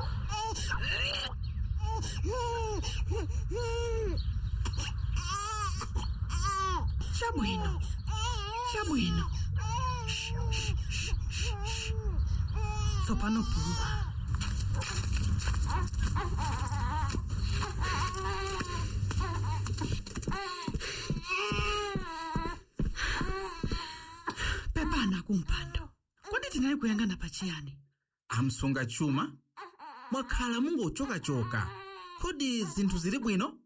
chabwino chabwino Shh, shh, shh, shh, shh. tsopano puma pepana kumpando kodi tinali kuyang'ana pachiyani amsunga chuma mwakhala mungochokachoka kodi zinthu zili bwino